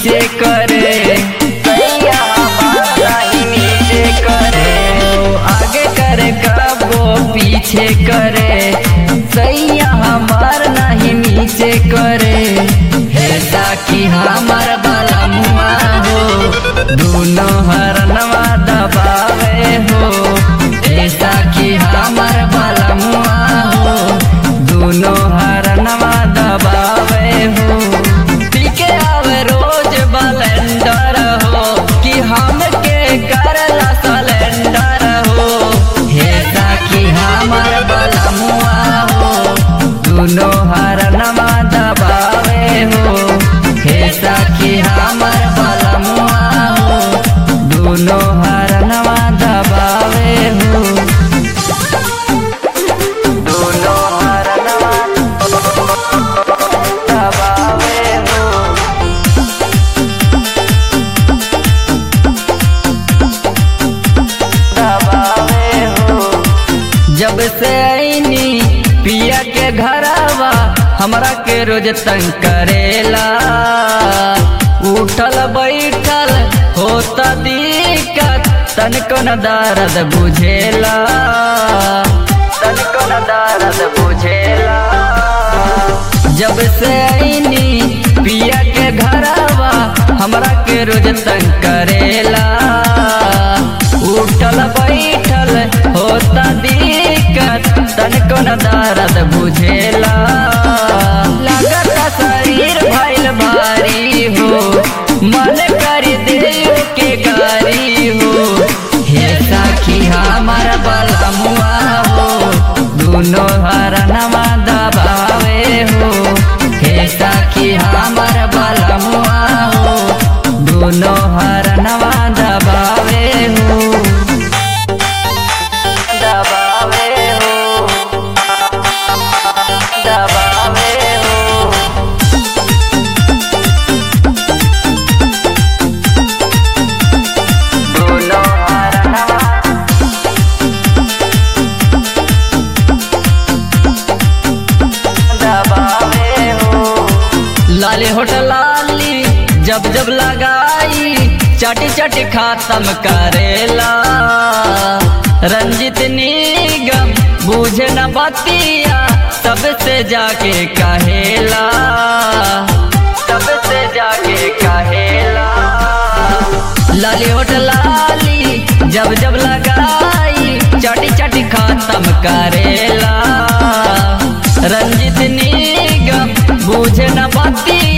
नीचे करे सैया हमार नहीं नीचे करे ओ, आगे करे कबो पीछे करे सैया हमार नहीं नीचे करे हे साकी हमार बाला मुआ हो दोनों हरनवा दबावे हो हे साकी हमार बाला मुआ हो दोनों हरनवा दबावे हो पीके आवे रोज बलेंडर हो कि हमके करला सलेंडर हो हे साकी हमार बलमुआ हो दोनों हरनवा दबावे हो हे साकी हमार बलमुआ हो दोनों हरनवा दबावे हो दोनों हरनवा दबावे हो दबावे हो जब से आईनी पिया के घरवा हमरा के रोज तंग करेला उठल बैठल होता दिक्कत तनिको न दर्द बुझेला तनिको न दर्द बुझेला जब से आईनी पिया के घरवा हमरा के रोज तंग करेला उठल बैठल होता दिक्कत तनिको न दर्द बुझेला लागत शरीर भइल भारी हो मन कर देव के गारी हो हे साखी हमार बलमुआ हो दोनों हरनवा दबावे हो हे साखी हमार बलमुआ हो दोनों हरनवा दबावे हो दबावे हो दबावे हो दोनों हरनवा दबावे हो लाले होटल लाली जब जब लगाई चाटी चाटी खातम करेला रंजित निगम बूझे न बतिया सबसे जाके कहेला सबसे जाके कहेला लाली होटल लाली जब जब लगाई चाटी चाटी खातम करेला रंजित निगम बूझे न बतिया